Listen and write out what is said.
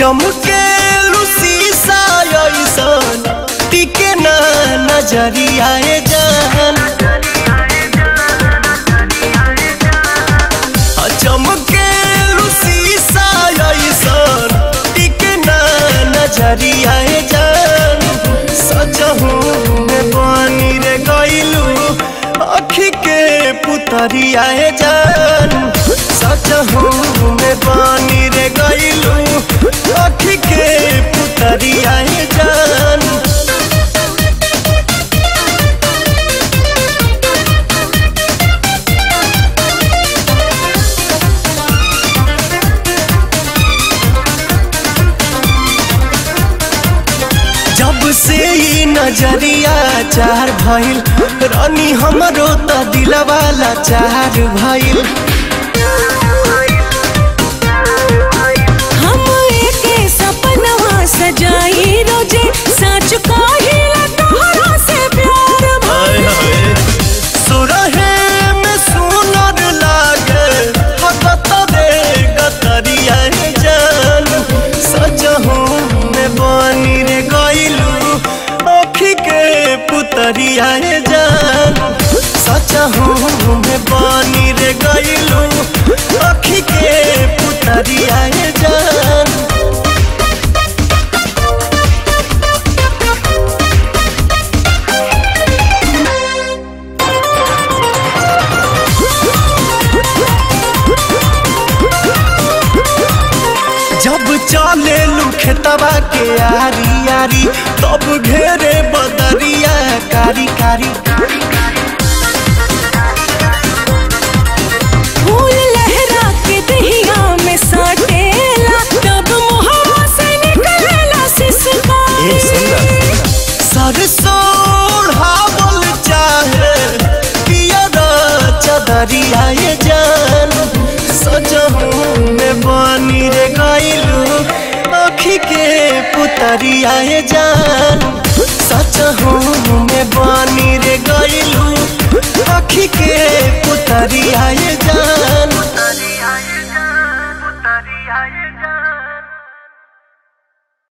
चमके शीशा ऐसन टिके ना नजरिया जान चमके शीशा ऐसन टिके ना नजरिया जान सजहू में बनी रे गइलू अखी के पुतरिया जान सजहू में बनी रे गइलू अखी के पुतरिया जान जब से ई नजरिया चार भइल रानी हमरो त दिलवाला चार भइल हम एके सपनवा सजाई रोजे सच कहिला तोहरा से प्यार भइल सुरहे में सुनर लागे हकत रे गतरिया जान सजहू में बनी रे गइलू अखी के पुतरिया जान सजहू में बनी रे गइलू अखी के पुतरिया जान जब चले खेतवा के आरी आरी तब घेरे बदरिया कारी कारी फूल लहरा के दहिया में साटेला तब मुहवा से निकलेला सिसकारी सरसों ओढ़ावल चाहे पियर चदरिया ये जान सजहू में बनी रे गइलू अखी के पुतरिया ये जान सजहू में बनी रे गइलू अखी के पुतरिया ये जान